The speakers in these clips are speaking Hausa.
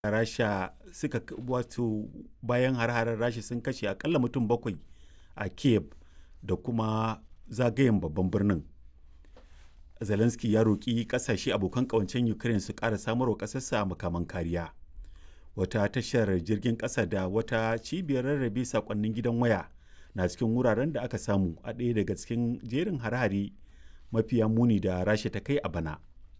rasha suka wato bayan har-harar rasha sun kashe akalla mutum bakwai a kiev da kuma zagayen babban birnin zelensky ya roƙi ƙasashe abokan ƙawancen ukraine su ƙara samarwa ƙasarsa makaman kariya wata tashar jirgin ƙasa da wata cibiyar rarrabe sakonnin gidan waya na cikin wuraren da aka samu a ɗaya daga cikin jerin hare-hare mafiya muni da rasha ta kai a bana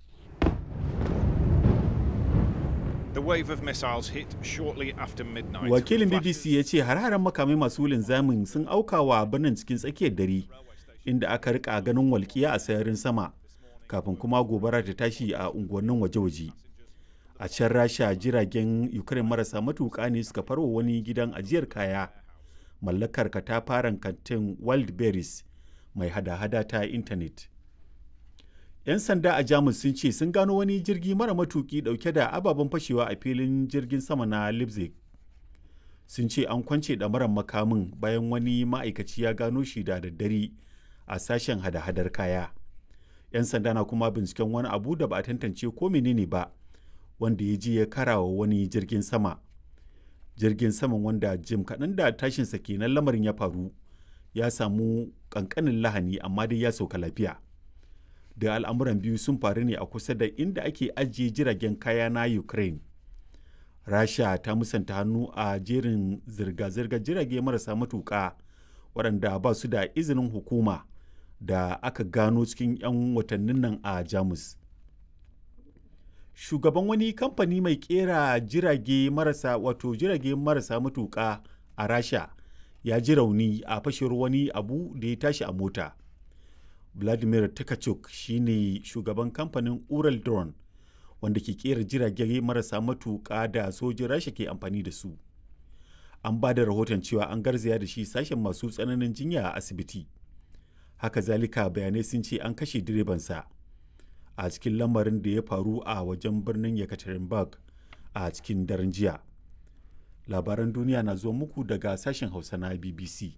The wave of missiles hit shortly after midnight. wakilin Flashes- bbc ya ce har-haren makamai masu linzamin sun auka wa birnin cikin tsakiyar dare inda aka rika ganin walƙiya a sararin sama kafin kuma gobara ta tashi a unguwannin waje-waje a can rasha jiragen ukraine marasa matuƙa ne suka farwa wani gidan ajiyar kaya mallakar katafaren kantin wildberries mai hada-hada ta intanet 'yan sanda a jamus sun ce sun gano wani jirgi mara matuki dauke da ababen fashewa a filin jirgin sama na leipzig sun ce an kwance ɗamarar makamin bayan wani ma'aikaci ya gano shi da daddare a sashen hada-hadar kaya 'yan sanda na kuma binciken wani abu da ba a tantance ko menene ba wanda ya ji ya karawa wani jirgin sama jirgin saman wanda jim kaɗan da tashinsa kenan lamarin ya faru ya samu ƙanƙanin lahani amma dai ya sauka lafiya da al'amuran biyu sun faru ne a kusa da inda ake ajiye jiragen kaya na ukraine rasha ta musanta hannu a jerin zirga-zirgar jirage marasa matuƙa waɗanda ba su da izinin hukuma da aka gano cikin 'yan watannin nan a jamus shugaban wani kamfani mai kera jirage marasa wato jirage marasa matuƙa a rasha ya ji rauni a fashewar wani abu da ya tashi a mota vladimir takachuk shine shugaban kamfanin ural drone wanda ke kera jirage marasa matuƙa da sojin rasha ke amfani da su an ba da rahoton cewa an garzaya da shi sashen masu tsananin jinya a asibiti haka zalika bayanai sun ce an kashe direbansa a cikin lamarin da ya faru a wajen birnin yekaterinburg a cikin daren jiya labaran duniya na zuwa muku daga sashen hausa na bbc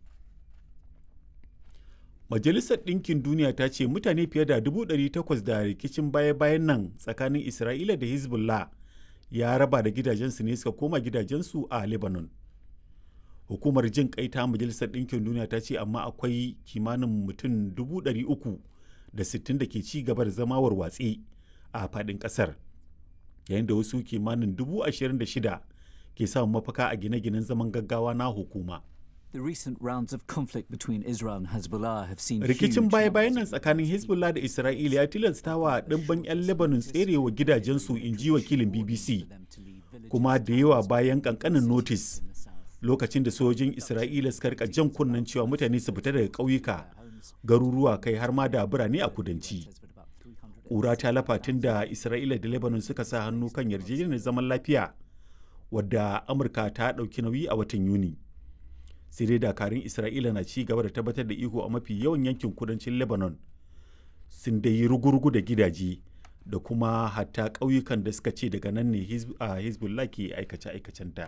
majalisar ɗinkin duniya ta ce mutane fiye da 800 da rikicin baya-bayan nan tsakanin isra'ila da hezbollah ya raba da gidajensu ne suka koma gidajensu a lebanon hukumar jin kai ta majalisar ɗinkin duniya ta ce amma akwai kimanin mutum 300 da 60 da ke ci gaba da zama warwatse a faɗin ƙasar yayin da wasu kimanin 26,000 ke samun mafaka a gine-ginen zaman gaggawa na hukuma The recent rounds of conflict between Israel and Hezbollah have seen rikicin huge baya-bayan nan numbers of tsakanin hezbollah da isra'ila ya tilasta wa ɗimbin 'yan lebanon tserewa gidajensu in ji wakilin bbc them to leave villages kuma da yawa bayan kankanin notis in the south. lokacin da sojin isra'ila suka rika jan kunnen cewa mutane su fita daga ƙauyuka garuruwa kai har ma da birane a kudanci With about 300 ƙura ta lafa tun da isra'ila da lebanon suka sa hannu kan yarjejeniyar zaman lafiya wadda amurka ta ɗauki nauyi a watan yuni sai dai dakarun isra'ila na ci gaba da tabbatar da iko a mafi yawan yankin kudancin lebanon sun dai yi rugurugu da gidaje da kuma hatta ƙauyukan da suka ce daga nan ne Hizb- a hezbollah ke aikace-aikacenta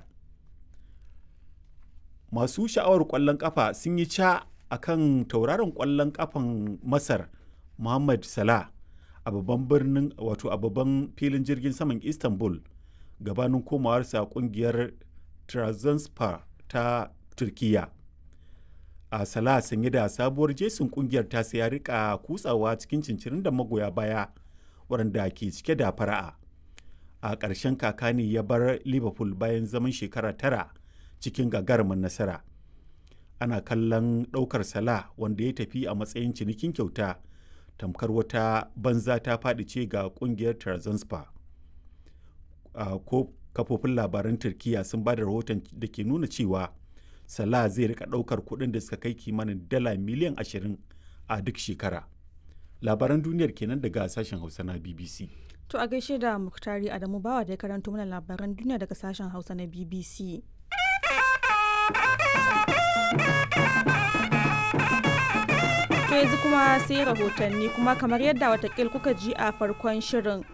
masu sha'awar ƙwallon ƙafa sun yi ca a kan tauraron ƙwallon ƙafan masar muhammad salah a babban birnin wato a babban filin jirgin saman istanbul gabanin komawarsa ƙungiyar Trabzonspor ta turkiya a salah sanye da sabuwar jesin ƙungiyar ta ya rika kutsawa cikin cincirin da magoya baya waɗanda ke cike da fara'a a ƙarshen kaka ne ya bar liverpool bayan zaman shekara tara cikin gagarumin nasara ana kallon ɗaukar sala wanda ya tafi a matsayin cinikin kyauta tamkar wata banza ta faɗi ce ga ƙungiyar Trabzonspor. a ko kafofin labaran turkiya sun ba da rahoton da ke nuna cewa salah zai rika ɗaukar kuɗin da suka kai kimanin dala miliyan 20 a duk shekara labaran duniyar kenan daga sashen hausa na bbc To a gaishe da Muktari Adamu Bawa da ya karanto mana labaran duniya daga sashen Hausa na BBC. To yanzu kuma sai rahotanni kuma kamar yadda watakil kuka ji a farkon shirin